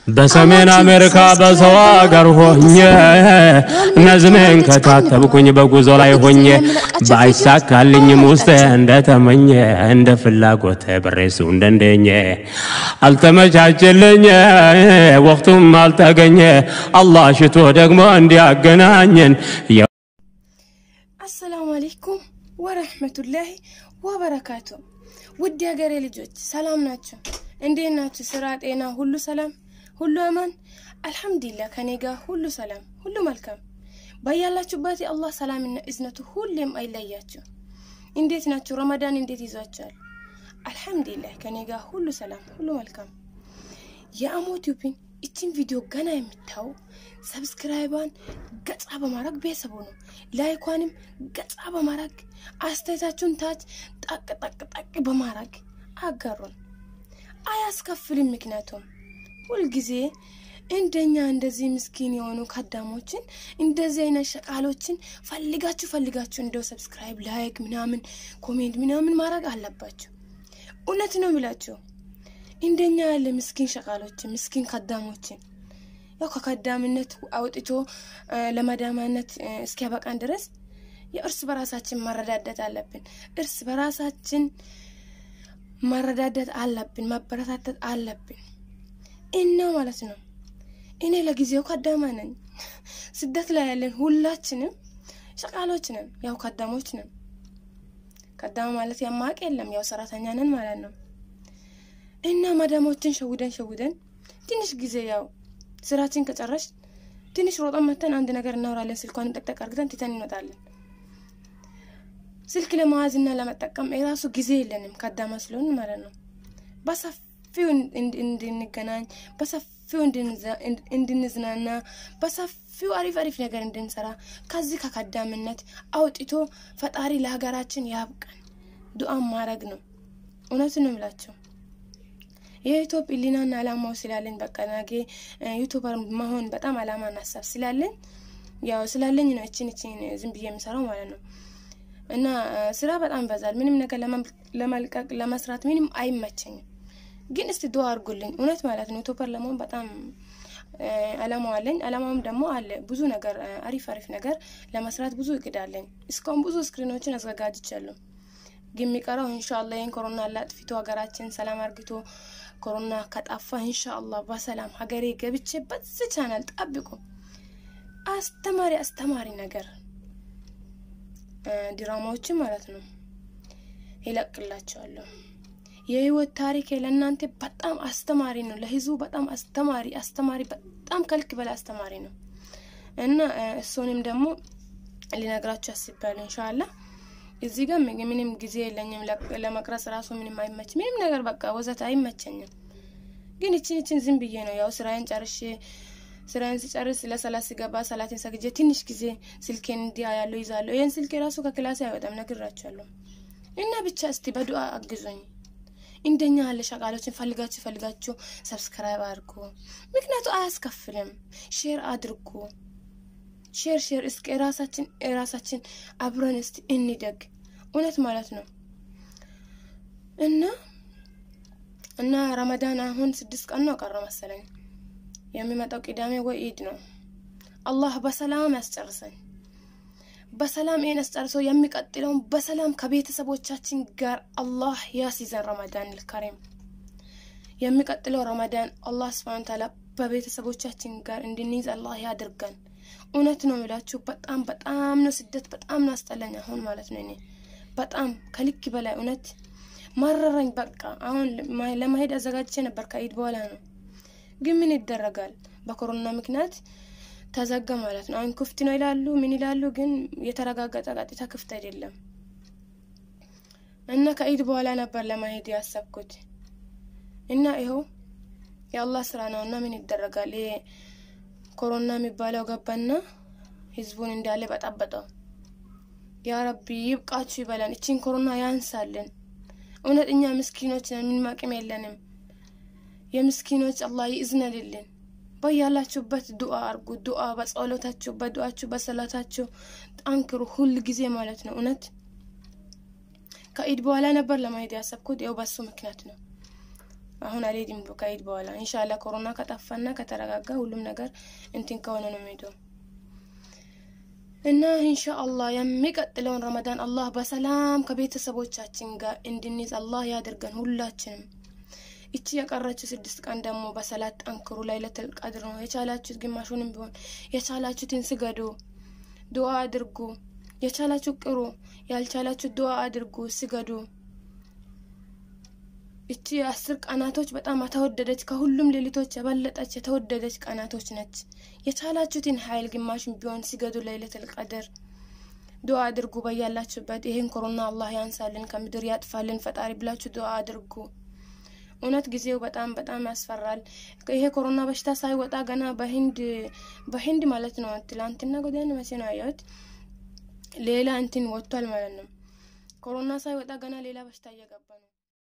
በሰሜን አሜሪካ በሰው አገር ሆኜ ነዝሜን ከታተብኩኝ በጉዞ ላይ ሆኜ ባይሳካልኝም ውስጤ እንደተመኘ እንደ ፍላጎት ብሬሱ እንደንደኘ አልተመቻችልኝ ወቅቱም አልተገኘ አላህ ሽቶ ደግሞ እንዲያገናኘን አሰላሙ አለይኩም ወረህመቱላሂ ወበረካቱ። ውድ ሀገሬ ልጆች ሰላም ናቸው? እንዴት ናችሁ? ስራ፣ ጤና ሁሉ ሰላም፣ ሁሉ አማን? አልሐምዱሊላህ ከኔ ጋር ሁሉ ሰላም፣ ሁሉ መልካም። በያላችሁበት የአላህ ሰላምና እዝነቱ ሁሌም አይለያችሁ። እንዴት ናችሁ? ረመዳን እንዴት ይዟችኋል? አልሐምዱሊላህ ከኔ ጋር ሁሉ ሰላም፣ ሁሉ መልካም። የአሞቲዩብን እችን ቪዲዮ ገና የምታዩ ሰብስክራይቧን ገጻ በማድረግ ቤተሰቡ ነው። ላይኳንም ገጻ በማድረግ አስተያየታችሁን ታች ጠቅ ጠቅ ጠቅ በማድረግ አጋሩን። አያስከፍልም። ምክንያቱም ሁልጊዜ እንደኛ እንደዚህ ምስኪን የሆኑ ከዳሞችን እንደዚህ አይነት ሸቃሎችን ፈልጋችሁ ፈልጋችሁ እንደው ሰብስክራይብ፣ ላይክ ምናምን ኮሜንት ምናምን ማድረግ አለባችሁ። እውነት ነው የሚላችሁ እንደኛ ያለ ምስኪን ሸቃሎችን ምስኪን ከዳሞችን ያው ከከዳምነት አውጥቶ ለመዳማነት እስኪያበቃን ድረስ የእርስ በራሳችን መረዳደት አለብን። እርስ በራሳችን መረዳደት አለብን፣ መበረታተት አለብን እና ማለት ነው። እኔ ለጊዜው ከዳማ ነኝ። ስደት ላይ ያለን ሁላችንም ሸቃሎች ነን፣ ያው ከዳሞች ነን። ከዳማ ማለት ያማቅ የለም፣ ያው ሰራተኛ ነን ማለት ነው። እና መዳሞችን ሸውደን ሸውደን ትንሽ ጊዜ ያው ስራችን ከጨረሽ ትንሽ ሮጠን መተን አንድ ነገር እናወራለን። ስልኳን ጠቅጠቅ አርግተን ትተን እንወጣለን። ስልክ ለመያዝና ለመጠቀም የራሱ ጊዜ የለንም ከዳማ ስለሆን ማለት ነው። በሰፊው እንድንገናኝ፣ በሰፊው እንድንዝናና፣ በሰፊው አሪፍ አሪፍ ነገር እንድንሰራ ከዚህ ከከዳምነት አውጥቶ ፈጣሪ ለሀገራችን ያብቃን። ዱአም ማድረግ ነው። እውነቱን ነው የምላቸው የዩቱብ ኢሊናና አላማው ስላለኝ በቃ ነገ ዩቱበር መሆን በጣም አላማና ሀሳብ ስላለኝ ያው ስላለኝ ነው እችን እችን ዝም ብዬ የምሰራው ማለት ነው። እና ስራ በጣም ይበዛል። ምንም ነገር ለመልቀቅ ለመስራት ምንም አይመቸኝም። ግን እስቲ ዱአ አድርጉልኝ እውነት ማለት ነው። ዩቱበር ለመሆን በጣም አላማው አለኝ። አላማውም ደግሞ አለ ብዙ ነገር አሪፍ አሪፍ ነገር ለመስራት ብዙ እቅድ አለኝ። እስካሁን ብዙ ስክሪኖችን አዘጋጅቻለሁ። ግን የሚቀረው ኢንሻአላህ ይህን ኮሮና ላጥፊቶ ሀገራችን ሰላም አርግቶ ኮሮና ከጣፋ ኢንሻአላህ በሰላም ሀገሬ ገብቼ በዚህ ቻናል ጠብቁ። አስተማሪ አስተማሪ ነገር ድራማዎችን ማለት ነው ይለቅላቸዋለሁ። የህይወት ታሪክ ለእናንተ በጣም አስተማሪ ነው። ለህዝቡ በጣም አስተማሪ አስተማሪ በጣም ከልክ በላይ አስተማሪ ነው እና እሱንም ደግሞ ሊነግራችሁ አስቤያለሁ ኢንሻአላህ። እዚህ ጋር ምንም ጊዜ የለኝም ለመቅረጽ ራሱ ምንም አይመች ምንም ነገር በቃ ወዘት አይመቸኝም። ግን እችን እችን ዝም ብዬ ነው ያው ስራዬን ጨርሼ ስራዬን ስጨርስ ለሰላት ስገባ ሰላቴን ሰግጄ ትንሽ ጊዜ ስልኬን እንዲያ ያለው ይዛለሁ። ይህን ስልኬ ራሱ ከክላሴ አይወጣም ነግራችኋለሁ። እና ብቻ እስቲ በዱአ አግዞኝ እንደኛ ያለ ሸቃሎችን ፈልጋችሁ ፈልጋችሁ ሰብስክራይብ አድርጉ። ምክንያቱ አያስከፍልም። ሼር አድርጉ። ሼር ሼር እስኪ ራሳችን ራሳችን አብረን እስቲ እንደግ እውነት ማለት ነው። እና እና ረመዳን አሁን ስድስት ቀን ነው ቀረ መሰለኝ። የሚመጣው ቅዳሜ ወይ ኢድ ነው። አላህ በሰላም ያስጨርሰን። በሰላም ይህን አስጨርሶ የሚቀጥለውን በሰላም ከቤተሰቦቻችን ጋር አላህ ያስይዘን። ረመዳን ልከሪም የሚቀጥለው ረመዳን አላህ ስብሃነ ተዓላ በቤተሰቦቻችን ጋር እንድንይዝ አላህ ያድርገን። እውነት ነው የሚላችሁ። በጣም በጣም ነው ስደት በጣም ነው አስጠላኝ አሁን ማለት ነው። እኔ በጣም ከልክ በላይ እውነት መረረኝ። በቃ አሁን ለመሄድ አዘጋጅቼ ነበር ከኢድ በኋላ ነው፣ ግን ምን ይደረጋል በኮሮና ምክንያት ተዘጋ ማለት ነው። አሁን ክፍት ነው ይላሉ፣ ምን ይላሉ፣ ግን የተረጋገጠ ቀጥታ ክፍት አይደለም እና ከኢድ በኋላ ነበር ለመሄድ ያሰብኩት እና ይኸው የአላህ ስራ ነው እና ምን ይደረጋል ይሄ ኮሮና የሚባለው ገባና ህዝቡን እንዳለ በጠበጠው። ያ ረቢ ይብቃችሁ ይበላን፣ እቺን ኮሮና ያንሳልን። እውነት እኛ ምስኪኖች ነን፣ ምንም አቅም የለንም። የምስኪኖች አላህ ይእዝነልልን። በያላችሁበት ዱአ አርጉ። ዱአ በጸሎታችሁ፣ በዱአችሁ፣ በሰላታችሁ ጠንክሩ ሁል ጊዜ ማለት ነው። እውነት ከኢድ በኋላ ነበር ለማሄድ ያሰብኩት፣ ያው በሱ ምክንያት ነው። አሁን አልሄድም ከኢድ በኋላ ኢንሻአላህ ኮሮና ከጠፋና ከተረጋጋ ሁሉም ነገር እንትን ከሆነ ነው የሚሄደው እና ኢንሻአላህ የሚቀጥለውን ረመዳን አላህ በሰላም ከቤተሰቦቻችን ጋር እንድንይዝ አላህ ያድርገን ሁላችንም። እቺ የቀረችው ስድስት ቀን ደግሞ በሰላት ጠንክሩ። ለይለቱል ቀድር ነው። የቻላችሁት ግማሹንም ቢሆን የቻላችሁትን ስገዱ፣ ዱዓ አድርጉ። የቻላችሁ ቅሩ፣ ያልቻላችሁ ዱዓ አድርጉ፣ ስገዱ። እቺ የአስር ቀናቶች በጣም የተወደደች ከሁሉም ሌሊቶች የበለጠች የተወደደች ቀናቶች ነች። የቻላችሁትን ኃይል ግማሽን ቢሆን ሲገዱ ለይለቱል ቀድር ዱዓ አድርጉ። በያላችሁበት ይህን ኮሮና አላህ ያንሳልን፣ ከምድር ያጥፋልን ፈጣሪ ብላችሁ ዱዓ አድርጉ። እውነት ጊዜው በጣም በጣም ያስፈራል። ይሄ ኮሮና በሽታ ሳይወጣ ገና በሂንድ በሂንድ ማለት ነው ትላንትና ጎዳና መቼ ነው ያየሁት ሌላ እንትን ወጥቷል ማለት ነው። ኮሮና ሳይወጣ ገና ሌላ በሽታ እየገባ ነው።